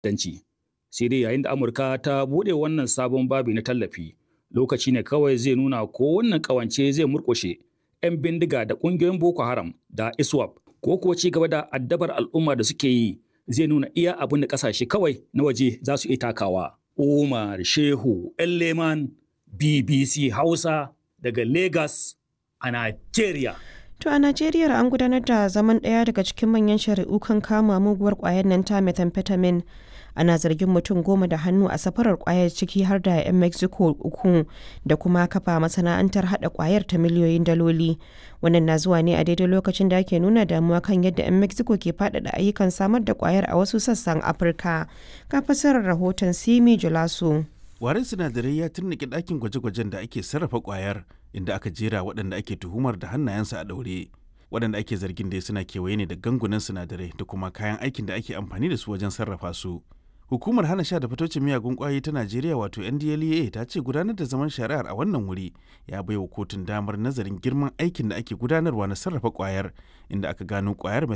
danci. Sai dai yayin da Amurka ta buɗe wannan sabon babi na tallafi, lokaci ne kawai zai nuna ko wannan ƙawance zai murƙushe 'yan bindiga da ƙungiyoyin Boko Haram da ISWAP ko kuwa ci gaba da addabar al'umma da suke yi zai nuna iya abin da ƙasashe kawai na waje za su iya takawa. Umar Shehu Leman BBC Hausa daga Lagos a Najeriya. To a Najeriya an gudanar da zaman ɗaya daga cikin manyan shari'u kan kama muguwar ƙwayar nan ta methamphetamine. Ana zargin mutum goma da hannu a safarar ƙwayar ciki har da 'yan Mexico uku da kuma kafa masana'antar haɗa ƙwayar ta miliyoyin daloli. Wannan na zuwa ne a daidai lokacin da ake nuna damuwa kan yadda 'yan Mexico ke faɗaɗa ayyukan samar da ƙwayar a wasu sassan Afirka. Ka fasarar rahoton Simi Julaso. Warin sinadarai ya turnike ɗakin gwaje-gwajen da ake sarrafa ƙwayar inda aka jera waɗanda ake tuhumar da hannayensu a ɗaure. Waɗanda ake zargin dai suna kewaye ne da gangunan sinadarai da kuma kayan aikin da ake amfani da su wajen sarrafa su. Hukumar hana sha da fitocin miyagun ƙwayoyi ta Najeriya wato NDLEA ta ce gudanar da zaman shari'ar a wannan wuri ya baiwa kotun damar nazarin girman aikin da ake gudanarwa na sarrafa ƙwayar inda aka gano ƙwayar